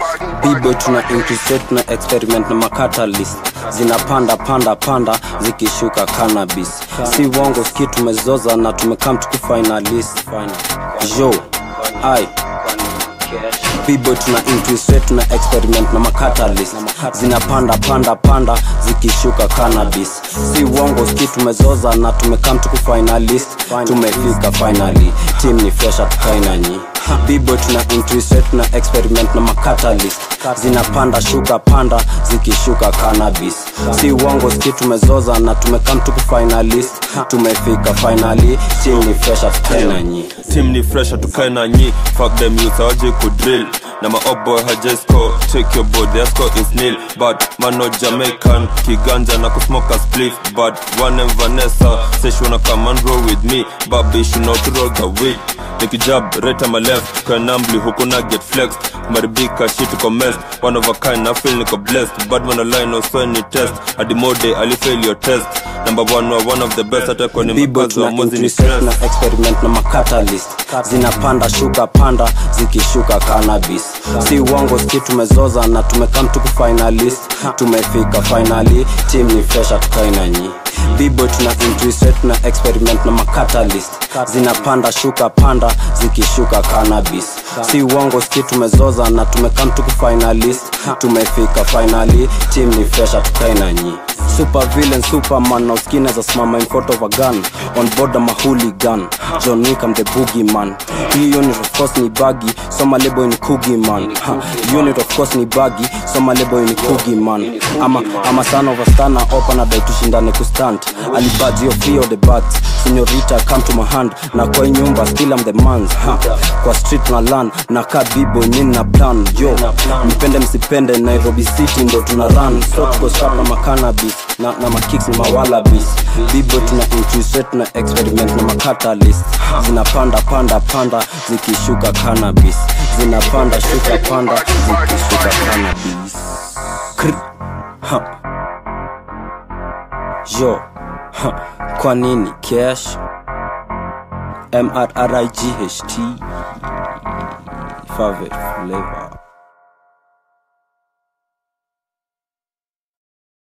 bibo tuna increase tuna experiment na macatalyst zinapanda panda panda zikishuka cannabis si wongo ski tumezoza na tumekam tukufinalist jo ai bibo tuna increase tuna experiment na macatalyst zinapanda panda panda zikishuka cannabis si wongo ski tumezoza na tumekam tukufinalist tumefika finally team ni fresh tukainanyi bibo tuna increase tuna experiment na macatalyst zinapanda shuka panda zikishuka cannabis si wongo ski tumezoza na tumekam tukufinalist tumefika finally team ni fresh tukainanyi team ni fresh tukae na nyi fuck them youth awaje kudrill na ma up boy hajesco check your board their score is nil but mano jamaican kiganja na kusmoke a spliff but one and vanessa say she wanna come and roll with me baby she know to roll the weed nikijab right on my left kwa nambli huku na get flexed maribika shit uko messed one of a kind na feel niko blessed bad man align no so any test adimode alifail your test number one wa one of the best hata kwa ni bibo makazi wa tuna mozi ni increase stress na experiment na macatalyst zinapanda shuka panda zikishuka cannabis si wongo ski tumezoza na tumekam tukufinalist tumefika finally team ni fresh tukainanyi bibo tuna increase tuna experiment na macatalyst zinapanda shuka panda zikishuka cannabis si wongo ski tumezoza na tumekam tukufinalist tumefika finally team ni fresh tukainanyi super villain superman na uskine za simama in front of a gun on board ama hooligan john wick I'm the boogie man hii unit of course ni bagi soma lebo ni kugi man ha, unit of course ni bagi soma lebo ni kugi man ama ama son of a star na opa na dai tushindane kustand alibadzio feel the bats senyorita come to my hand na kwa hii nyumba still I'm the mans ha, kwa street na land na ka bibo nyini na plan yo mpende msipende nairobi city ndo tuna run so tuko sharp na macanabis na, na makicks ni mawalabis bibo tuna increase rate na experiment na macatalyst zinapanda panda panda zikishuka cannabis zinapanda shuka panda zikishuka cannabis Kr ha. yo ha. kwa nini cash mrright favorite flavor